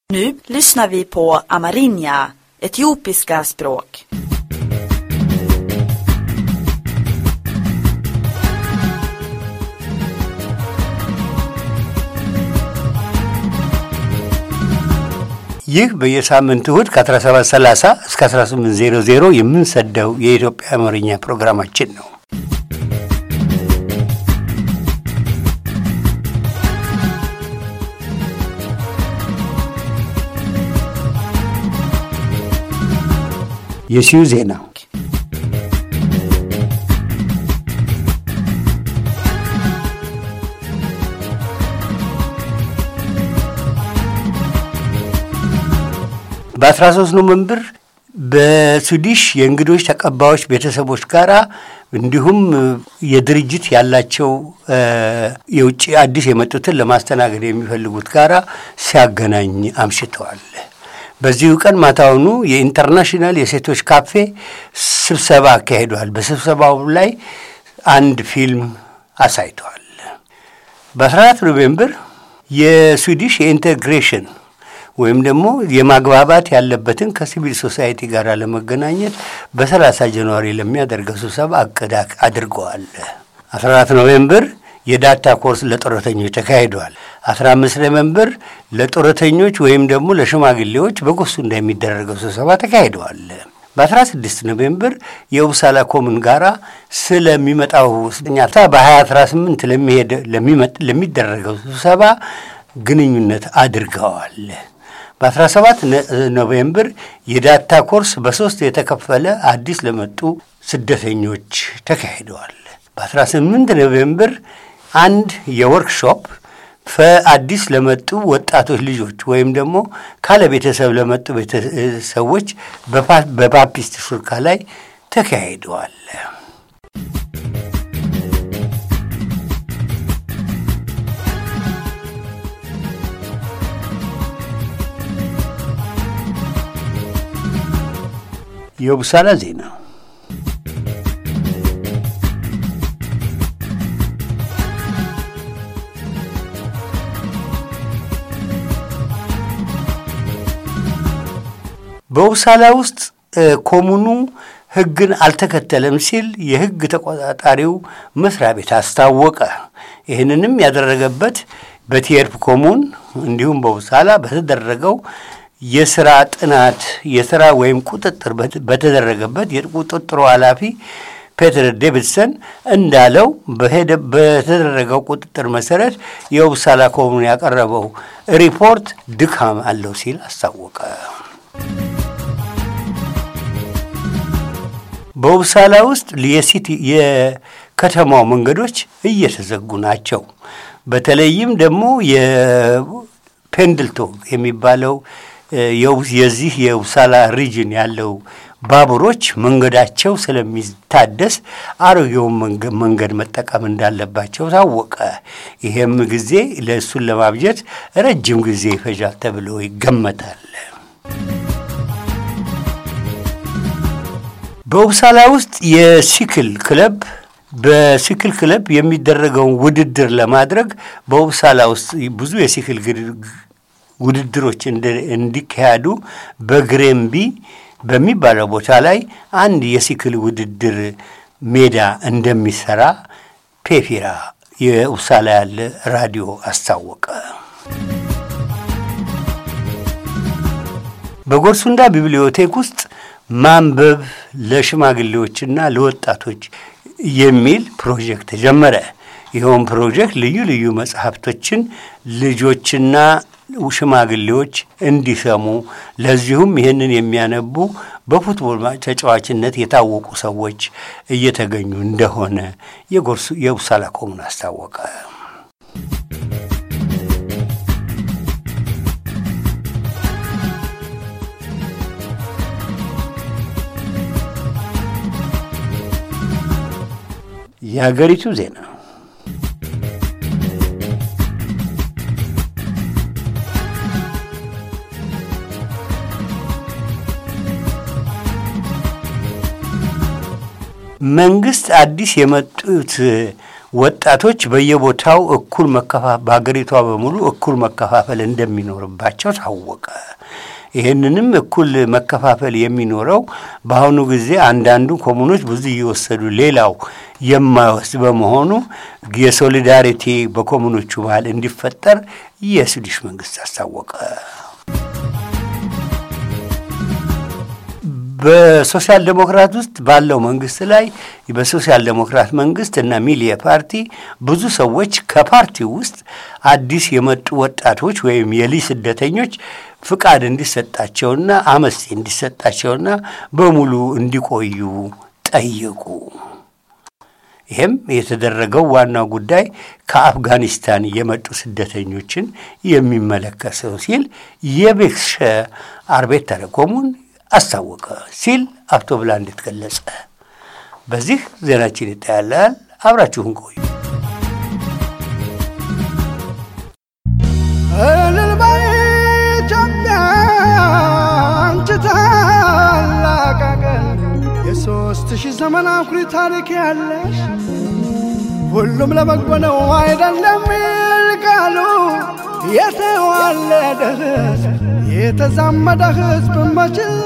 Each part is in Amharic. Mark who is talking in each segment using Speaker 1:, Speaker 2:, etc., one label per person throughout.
Speaker 1: Nu lyssnar vi på amerinja, etiopiska språk.
Speaker 2: ይህ በየሳምንት እሁድ ከ1730 እስከ 1800 የምንሰደው የኢትዮጵያ አማርኛ ፕሮግራማችን ነው። የሲዩ ዜና በ13 ኖቨምበር በስዊዲሽ የእንግዶች ተቀባዮች ቤተሰቦች ጋር እንዲሁም የድርጅት ያላቸው የውጭ አዲስ የመጡትን ለማስተናገድ የሚፈልጉት ጋራ ሲያገናኝ አምሽተዋል። በዚሁ ቀን ማታውኑ የኢንተርናሽናል የሴቶች ካፌ ስብሰባ አካሂደዋል። በስብሰባው ላይ አንድ ፊልም አሳይተዋል። በ14 ኖቬምበር የስዊዲሽ የኢንቴግሬሽን ወይም ደግሞ የማግባባት ያለበትን ከሲቪል ሶሳይቲ ጋር ለመገናኘት በ30 ጃንዋሪ ለሚያደርገው ስብሰባ እቅድ አድርገዋል። 14 ኖቬምበር የዳታ ኮርስ ለጡረተኞች ተካሂደዋል። 15 ኖቬምበር ለጡረተኞች ወይም ደግሞ ለሽማግሌዎች በጎሱንዳ የሚደረገው ስብሰባ ተካሂደዋል። በ16 ኖቬምበር የኡብሳላ ኮምን ጋራ ስለሚመጣው ስኛታ በ2018 ለሚደረገው ስብሰባ ግንኙነት አድርገዋል። በ17 ኖቬምበር የዳታ ኮርስ በሶስት የተከፈለ አዲስ ለመጡ ስደተኞች ተካሂደዋል። በ18 ኖቬምበር አንድ የወርክሾፕ አዲስ ለመጡ ወጣቶች ልጆች ወይም ደግሞ ካለ ቤተሰብ ለመጡ ቤተሰቦች በፓፒስት ሹርካ ላይ ተካሂደዋል። የቡሳላ ዜና በውሳላ ውስጥ ኮሙኑ ሕግን አልተከተለም ሲል የሕግ ተቆጣጣሪው መስሪያ ቤት አስታወቀ። ይህንንም ያደረገበት በቲየርፕ ኮሙን እንዲሁም በውሳላ በተደረገው የስራ ጥናት የስራ ወይም ቁጥጥር በተደረገበት የቁጥጥሩ ኃላፊ ፔተር ዴቪድሰን እንዳለው በተደረገው ቁጥጥር መሰረት የውሳላ ኮሙን ያቀረበው ሪፖርት ድካም አለው ሲል አስታወቀ። በውብሳላ ውስጥ የሲቲ የከተማው መንገዶች እየተዘጉ ናቸው። በተለይም ደግሞ የፔንድልቶ የሚባለው የዚህ የውብሳላ ሪጅን ያለው ባቡሮች መንገዳቸው ስለሚታደስ አሮጌውን መንገድ መጠቀም እንዳለባቸው ታወቀ። ይሄም ጊዜ ለእሱን ለማብጀት ረጅም ጊዜ ይፈጃል ተብሎ ይገመታል። በውብሳላ ውስጥ የሲክል ክለብ በሲክል ክለብ የሚደረገውን ውድድር ለማድረግ በውብሳላ ውስጥ ብዙ የሲክል ውድድሮች እንዲካሄዱ በግሬምቢ በሚባለው ቦታ ላይ አንድ የሲክል ውድድር ሜዳ እንደሚሰራ ፔፊራ የውብሳላ ያለ ራዲዮ አስታወቀ። በጎርሱንዳ ቢብሊዮቴክ ውስጥ ማንበብ ለሽማግሌዎችና ለወጣቶች የሚል ፕሮጀክት ተጀመረ። ይኸውም ፕሮጀክት ልዩ ልዩ መጽሐፍቶችን ልጆችና ሽማግሌዎች እንዲሰሙ ለዚሁም ይህንን የሚያነቡ በፉትቦል ተጫዋችነት የታወቁ ሰዎች እየተገኙ እንደሆነ የጎርሱ የውሳላ ኮሙን አስታወቀ። የሀገሪቱ ዜና መንግስት አዲስ የመጡት ወጣቶች በየቦታው እኩል በሀገሪቷ በሙሉ እኩል መከፋፈል እንደሚኖርባቸው ታወቀ። ይህንንም እኩል መከፋፈል የሚኖረው በአሁኑ ጊዜ አንዳንዱ ኮሙኖች ብዙ እየወሰዱ ሌላው የማይወስድ በመሆኑ የሶሊዳሪቲ በኮሙኖቹ ባህል እንዲፈጠር የስዊዲሽ መንግስት አስታወቀ። በሶሻል ዴሞክራት ውስጥ ባለው መንግስት ላይ በሶሻል ዴሞክራት መንግስት እና ሚሊየ ፓርቲ ብዙ ሰዎች ከፓርቲው ውስጥ አዲስ የመጡ ወጣቶች ወይም የልጅ ስደተኞች ፍቃድ እንዲሰጣቸውና አመስቴ እንዲሰጣቸውና በሙሉ እንዲቆዩ ጠየቁ። ይህም የተደረገው ዋናው ጉዳይ ከአፍጋኒስታን የመጡ ስደተኞችን የሚመለከት ነው ሲል የቤክሸ አርቤተረ ኮሙን አስታወቀ ሲል አቶ ብላንድ ገለጸ። በዚህ ዜናችን ይታያላል። አብራችሁን ቆዩ።
Speaker 3: እልል በይ ኢትዮጵያ አንቺ ታላቅ አገር የሦስት ሺህ ዘመን አኩሪ ታሪክ ያለሽ ሁሉም ለበጎ ነው አይደለም ይል ቃሉ የተዋለደ ሕዝብ የተዛመደ ሕዝብ መችላ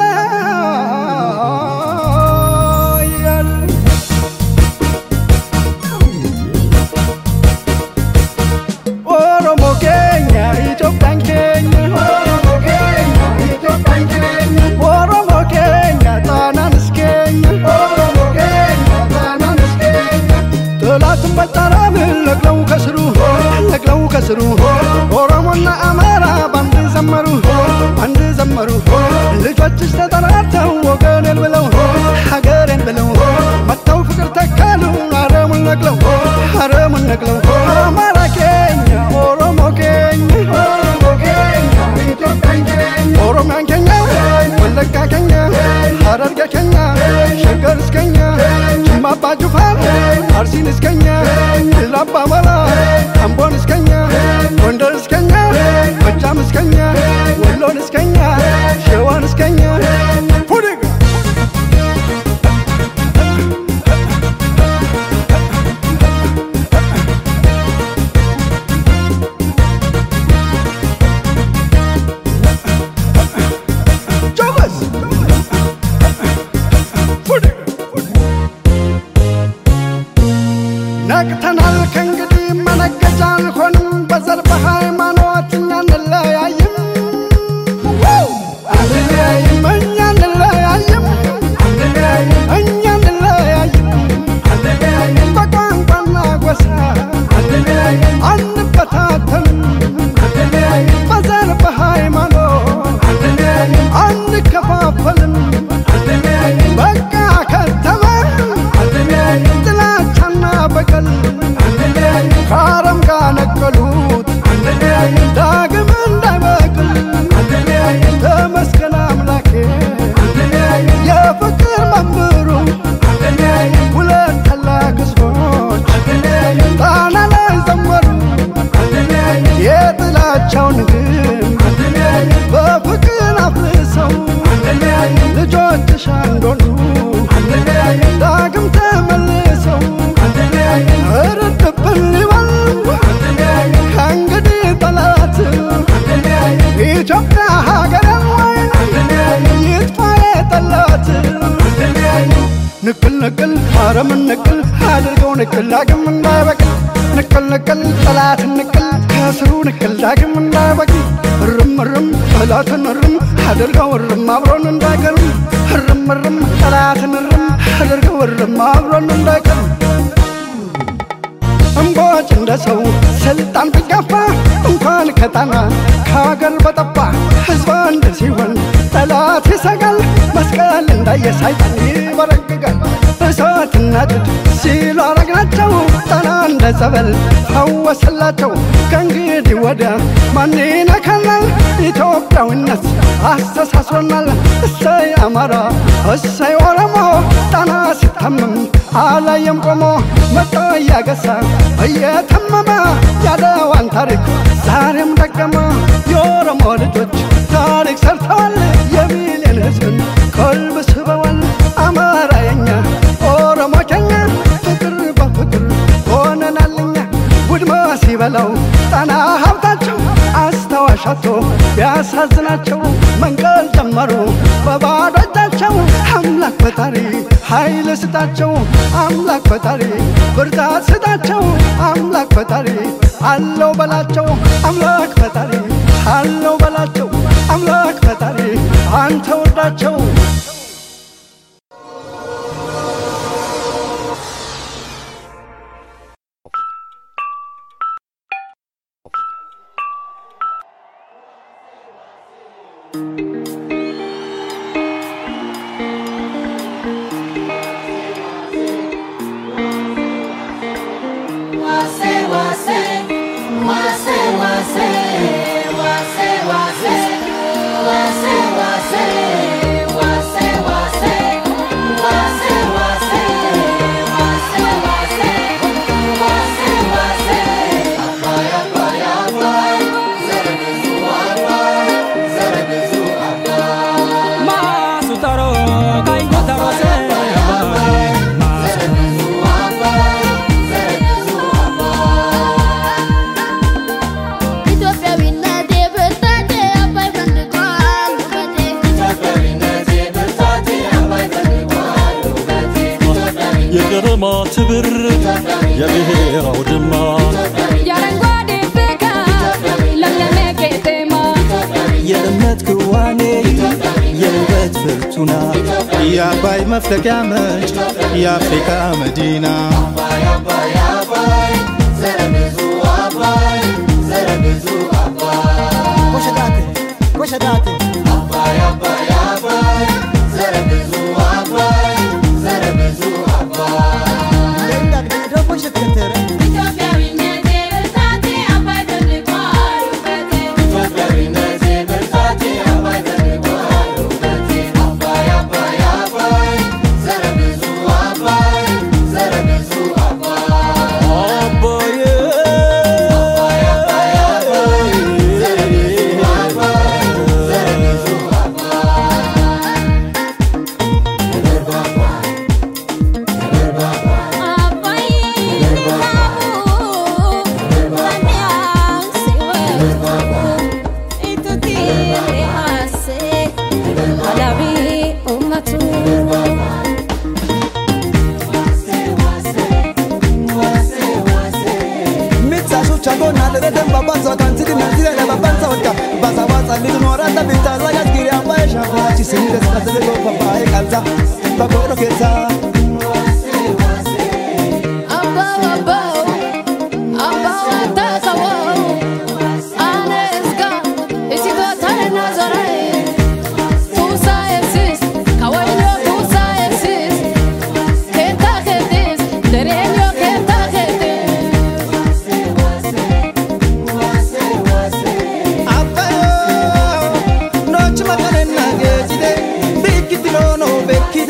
Speaker 3: ኦሮሞ ኬኛ ኢትዮጵያን ኬኛ ኦሮሞ ኬኛ ጣናን እስኬኛ ጠላትን በጠራን ነቅለው ከስሩ ነቅለው ከስሩ ኦሮሞና አማራ ባንድ ዘመሩ አንድ ዘመሩ ልጆችሽ ተጠራርተው ወገኔን ብለው ሀገሬን ብለው መጥተው ፍቅር ተካሉ አረሙን ነቅለው አረሙን ነቅለው አማራ ኬኛ ኦሮሞ ኬኛ ኦሮሚያን ኬኛ ወለጋ ኬኛ ሀረርጌ ኬኛ ሸገር እስከኛ ጅማ አባ ጅፋር አርሲን እስከኛ ላባ መራ አምቦን እስከኛ ጎንደር እስከኛ ጎጃም እስከኛ ወሎን እስከኛ ሸዋን እስከኛ ፉድግ ጆበስ ፉድግ ነቅተናል ከእንግዲህ መነገጃ አልሆንም በዘር በሃይማኖት እኛ እንለያይም አንለያይም እኛ እንለያይም እኛ እንለያይም በቋንቋና ጎሳ አንበታተንም በዘር በሃይማኖት አንከፋፈልም በቃ ከተማ ጥላቻና በቀል ከአረም ጋር ነቀሉት ዳግም እንዳይበቅል ተመስገን አምላኬ የፍቅር መምህሩ ሁለት ታላቅ ሕዝቦች ጣና ላይ ዘመሩ የጥላቻውን ግንብ በፍቅር አፍርሰው ልጆችሽ አንዶኑ ዳግም ተመልሰው እርድብን ሊበል ከእንግዲህ ጠላት ኢትዮጵያ ሀገር ይጥፋ የጠላት ንቅል ንቅል አረምን ንቅል አድርገው ንቅል ዳግም እንዳይበቅል ንቅል ንቅል ጠላትን ንቅል ከስሩ ንቅል ዳግም እንዳይበቅል እርም እርም ጠላትን እርም አድርገው እርም አብሮን እንዳይቀርም እርም እርም ጠላትን እርም አድርገው እርም አብሮን እንዳይቀርም እምቦጭ እንደ ሰው ስልጣን ቢጋፋ እንኳን ከጣና ከሀገር በጠፋ ሕዝብ አንድ ሲሆን ጠላት ይሰጋል። መስቀል እንዳየ ሰይጣን ይበረግጋል። እሳትና ድድ ሲሉ አረግናቸው ጣና እንደ ጸበል ፈወሰላቸው። ከእንግዲህ ወዲያ ማን ይነካናል? ኢትዮጵያዊነት አስተሳስሮናል። እሰይ አማራ እሰይ ኦሮሞ ጣና ሲታመም አላየም ቆሞ መጣ እያገሳ እየተመመ ያለዋን ታሪክ ዛሬም ደገመ። የኦሮሞ ልጆች ታሪክ ሰርተዋል። የሚሊዮን ሕዝብን ቀልብ ስበዋል። አማራ የኛ ኦሮሞ ከኛ ፍቅር በፍቅር ሆነና በለው ጣና ሀብታቸው አስታዋሻቶ ቢያሳዝናቸው መንቀል ጀመሩ በባዶ እጃቸው አምላክ ፈጣሪ ኃይል ስጣቸው አምላክ ፈጣሪ ብርታት ስጣቸው አምላክ ፈጣሪ አለው በላቸው አምላክ ፈጣሪ አለው በላቸው አምላክ ፈጣሪ አንተ ወዳቸው
Speaker 4: የቀለማት ብር የብሔር አውድማ
Speaker 5: የአረንጓዴ ፍካት ለምለም ቄጤማ
Speaker 4: የእምነት ክዋኔ የውበት ፍርቱና
Speaker 6: የአባይ መፍለቂያ ምንጭ የአፍሪካ መዲና
Speaker 5: ኢትዮጵያዊነቴ ብርታቴ አባይ ፈልቋል ውበቴ
Speaker 4: አባዬ
Speaker 5: አባይ ሀቡ ባንያን ሲወርቁ ኢቱቲ ሪሃሴ አላቢ ኡመቱ
Speaker 6: mitsaashucha goonaalere dembabansa kansidi manzirele babansa olka basawaasa lidinoorata bittaasa gaskiri abbaye shaafachi siniresqasebe gofabaa'e qalsa bagoodho keessaa
Speaker 5: አባው አባው አባው አታከወው አነስጋ ኢሲቶታና ዞራይ ቱሳ ኤክሲስ ካወይኖ ቱሳ ኤክሲስ ኬታ ኬቲስ ደሬኞ ኬታ ኬቲስ
Speaker 6: abbayo nochi makanenna geejide biikkitinono bekki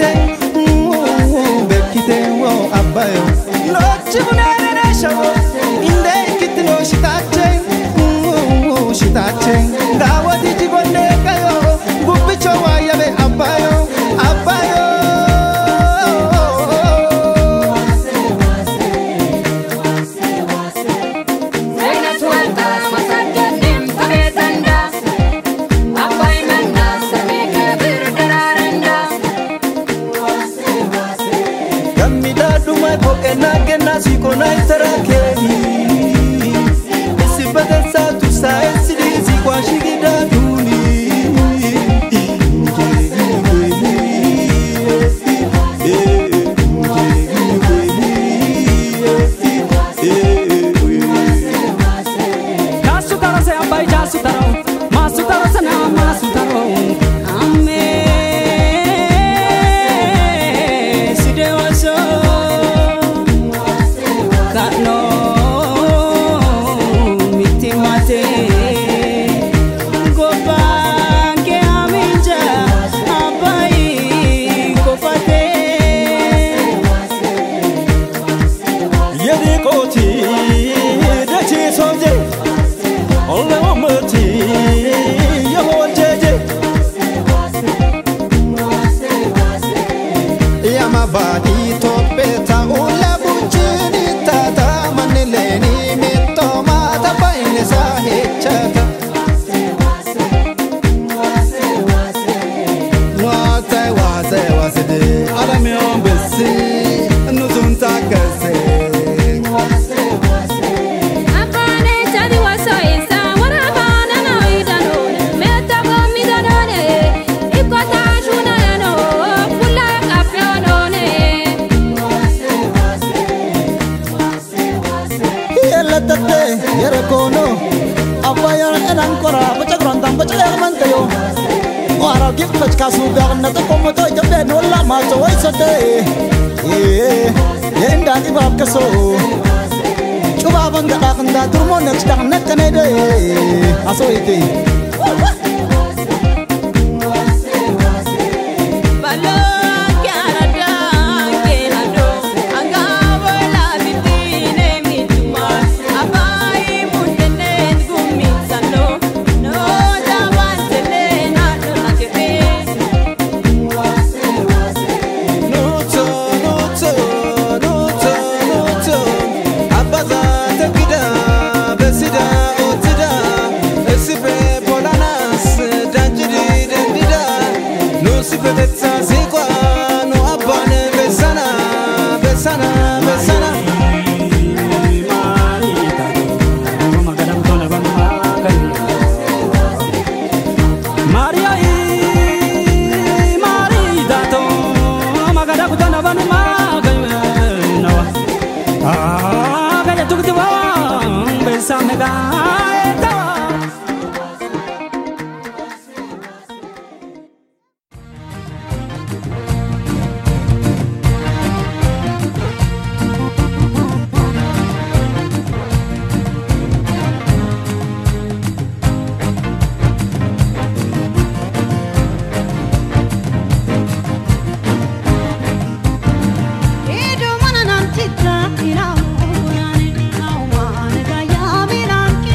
Speaker 6: yo Wara gifach kasu garna ta komo to jabe no la ma to wai sate Eh yenda di bab kaso Cuba bangga da kanda turmo next dak nek kane de Aso ite
Speaker 7: Nuto, nuto, nuto, nuto Abaza tekida, besida, otida Esipe polanas, danjiri dendida Nusipe betsa zikwa, no abane besana Besana, besana
Speaker 8: Maria i Maria to magada kutana banu maganawa ah gaya tukti wa besame ga etawa
Speaker 9: Edo mana nanti trakira, unani, awane gaya bilang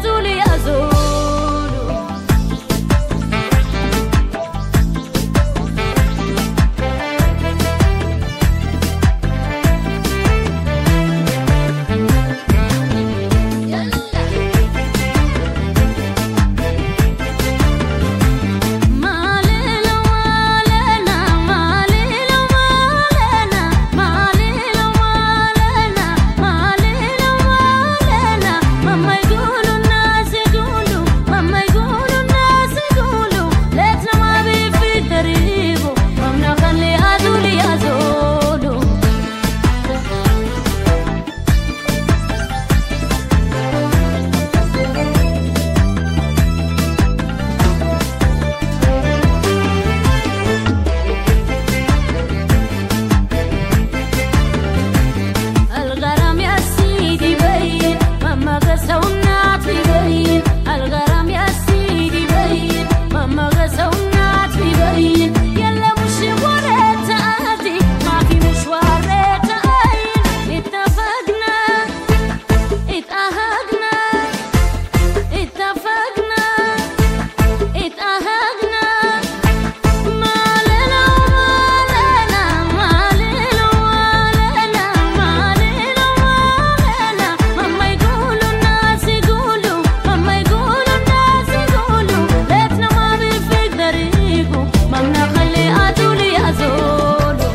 Speaker 5: azuli azulu Malila walena, malila walena, malila walena, malila walena. Mama igulu nasi igulu, mama igulu nasi igulu. Letna ma bifi daribu, mamna khali azuli azulu. الغرام يا سيدي بين ماما غسونات بين الغرام يا سيدي بين ماما غسونات بين يلا مش وريت عادي ما في مشوار عين اتفقنا اتأهقنا اتفقنا اتأهقنا مالنا ومالنا مالنا ومالنا مالنا ومالنا ماما يقولوا الناس يقولوا ماما يقولوا الناس يقولوا ليتنا ما بيفقدر يجوا ماما خلي أزولي أزولوا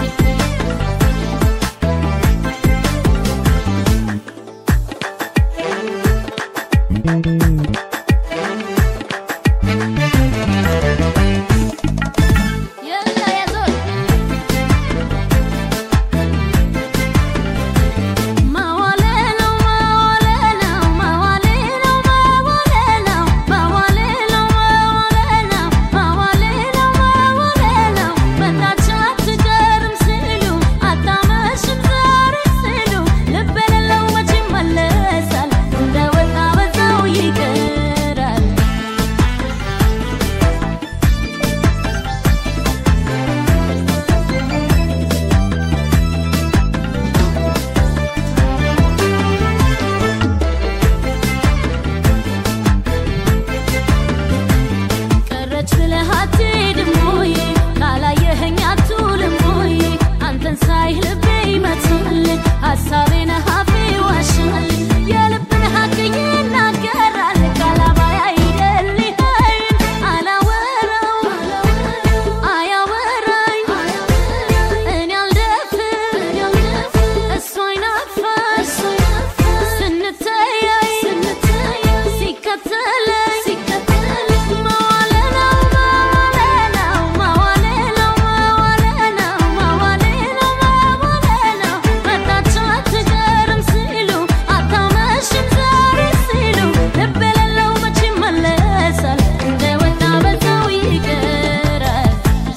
Speaker 5: يلا يا زول ما ولينا ما ولينا ما ولينا ما ولينا ما ولينا ما ولينا ما ولينا ما ولينا متى شات جرم سلو أتامش بزار سلو لبنا لو ما تملسل دوت أبزاو يكرر ቀረች ብለህ አትሄድም ወይ? ካላየኸኝ አትውልም ወይ? አንተን ሳይህ ልቤ ይመታል፣ ሀሳቤን አፌ ይዋሻል። የልብን ሀቅ ይናገራል፣ ካላባይ አይደል ይኸኝ አላወራው አያወራኝ እኔ አልደፍር እሱ አይናፋሽ ስንተያይ ሲከተለኝ ማዋለናው ማዋለናው ማዋለናው ማዋለናው ማዋለናው ማዋለናው መጣች አትቀርም ሲሉ አታመሽም ዛሬ ሲሉ ልብ የሌለው መች ይመለሳል እንደወጣ በዛው ይቀራል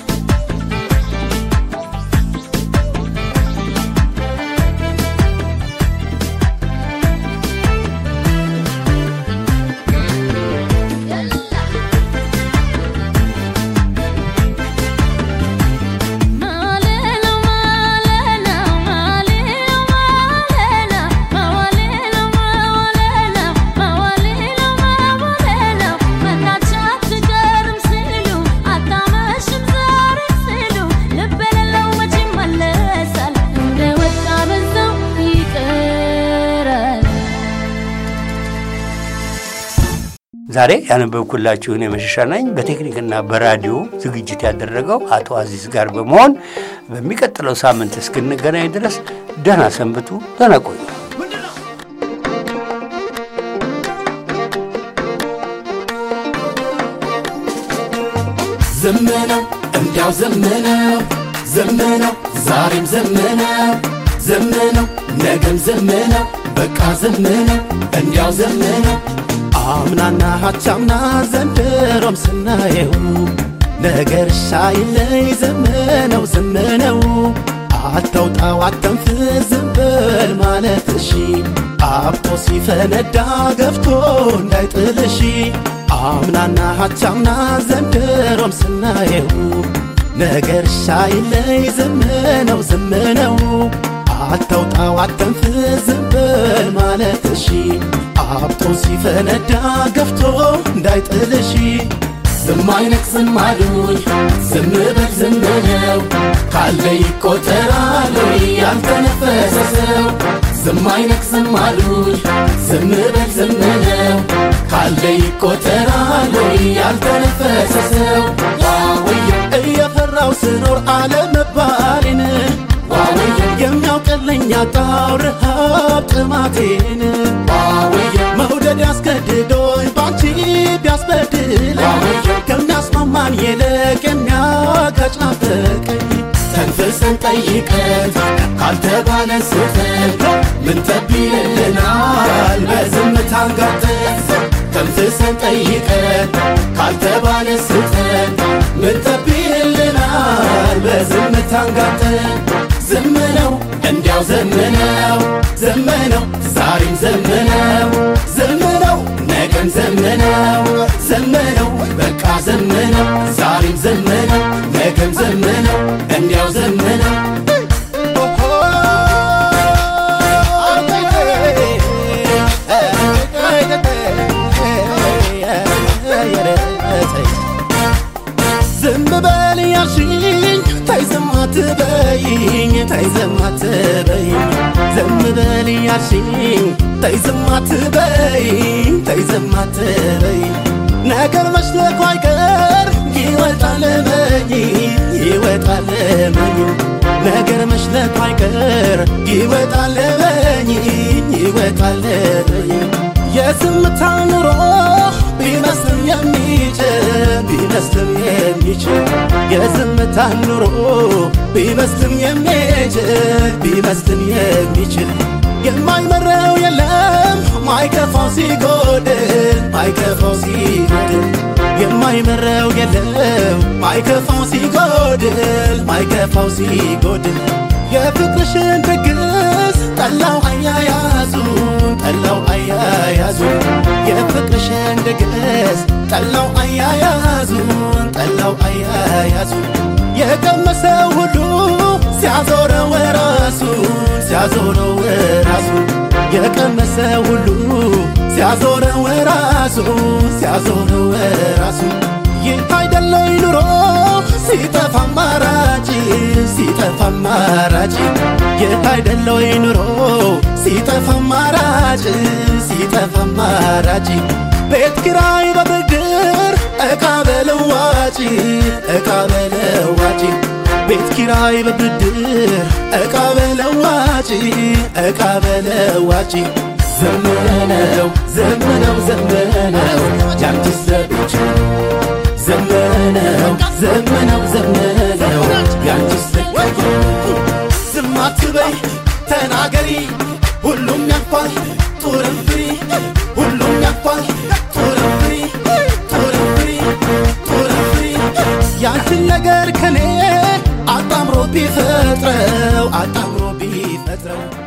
Speaker 5: ማለለው ማለለው ማለለው ማለለው ማለለው ማለለው ማለለው ማለለው መጣች አትቀርም ሲሉ አታመሽም ዛሬ ሲሉ ልብ የሌለው መች ይመለሳል እንደወጣ በዛው ይቀራል
Speaker 2: ዛሬ ያነበብኩላችሁን የመሸሻ ነኝ በቴክኒክና በራዲዮ ዝግጅት ያደረገው አቶ አዚዝ ጋር በመሆን በሚቀጥለው ሳምንት እስክንገናኝ ድረስ ደህና ሰንብቱ፣ ደህና ቆዩ።
Speaker 9: ዘመነው እንዲያው ዘመነው ዘመነው ዛሬም ዘመነው ዘመነው ነገም ዘመነው በቃ ዘመነው እንዲያው ዘመነው
Speaker 6: አምናና ሀቻምና ዘንድሮም ስናየው ነገር ሳይለይ ዘመነው ዘመነው አታውጣው አተንፍስ ዝም በል ማለት እሺ አብቶ ሲፈነዳ ገፍቶ እንዳይጥልሽ አምናና ሀቻምና ዘንድሮም ስናየው ነገር ሳይለይ ዘመነው ዘመነው አታውጣው አተንፍስ ዝም በል ማለት እሺ
Speaker 9: አብጦ ሲፈነዳ ገፍቶ እንዳይጥልሽ ዝም አይነቅስም አሉኝ ዝም በል ዝም ነው ካለ ይቆጠራል ወይ ያልተነፈሰ ሰው ዝም አይነቅስም አሉኝ ዝም በል ዝም ነው ካለ ይቆጠራል ወይ ያልተነፈሰ ሰው ዋውዬ እየፈራው ስኖር አለመባሌን ዋውዬ የሚያውቅልኝ አጣው ረሃብ ጥማቴን ዋውዬ መውደድ ያስገድዶኝ ባንቺ ቢያስበድለኝ ከሚያስማማን ይልቅ የሚያጋጭ ናፈቀኝ ተንፍሰን ጠይቀን ካልተባለ ስህተት ምን ተቢልልናል በዝምታ አንጋጠን ተንፍሰን ጠይቀን ካልተባለ ስህተት ምን ተቢልልናል በዝምታ አንጋጠን ዝም ነው እንዲያው ዘመነው ዘመነው ዛሬም ዘመነው ዘመነው ነገም ዘመነው ዘመነው በቃ ዘመነው ዛሬም ዘመነው ነገም ዘመነው እንዲያው ዘመነው ዝም በል ያልሽኝ ተይ ዝም አትበይኝ ተይ ዝም አትበይኝ ዝም በል ያልሽኝ ተይ ዝም አትበይኝ ተይ ዝም አትበይኝ ነገር መሽለኩ አይቀር ይወጣል መኝ ይወጣል መኝ ነገር መሽለኩ አይቀር ይወጣል መኝ ይወጣል መኝ የዝምታ ኑሮ ቢመስልም የሚችል ቢመስልም የሚችል የዝምታ ኑሮ ቢመስልም የሚችል ቢመስልም የሚችል የማይመረው የለም ማይከፋው ሲጎድል ማይከፋው ሲጎድል የማይመረው የለም ማይከፋው ሲጎድል ማይከፋው ሲጎድል የፍቅርሽን ድግስ ጠላው አያያዙ ጠላው አያያዙ የፍቅርሽን ድግስ ጠላው አያያዙን ጠላው አያያዙ የቀመሰው ሁሉ ሲያዞረው ራሱን ሲያዞረው ራሱን የቀመሰው ሁሉ ሲያዞረው ራሱን ሲያዞረው ራሱን ይህ አይደለይ ኑሮ ሲጠፋ አማራጭ ሲጠፋ አማራጭ ይህ አይደለይ ኑሮ ሲጠፋ አማራጭ ሲጠፋ አማራጭ ቤት ኪራይ በብድር እቃ በለዋጭ እቃ በለዋጭ ቤት ኪራይ በብድር እቃ በለዋጭ እቃ በለዋጭ ዘመነው ዘመነው ዘመነው ያንቺስ ለብቻ ዘመነው ዘመነው ዘመነው ያንቺስ ለብቻ ዝም አትበይ ተናገሪ ሁሉም ያልፋል ጡርም ፍሪ ሁሉም ያልፋል ጡርም ፍሪ ጡርም ፍሪ ጡርም ፍሪ ያንቺን ነገር ከኔ አጣምሮ ቢፈጥረው አጣምሮ ቢፈጥረው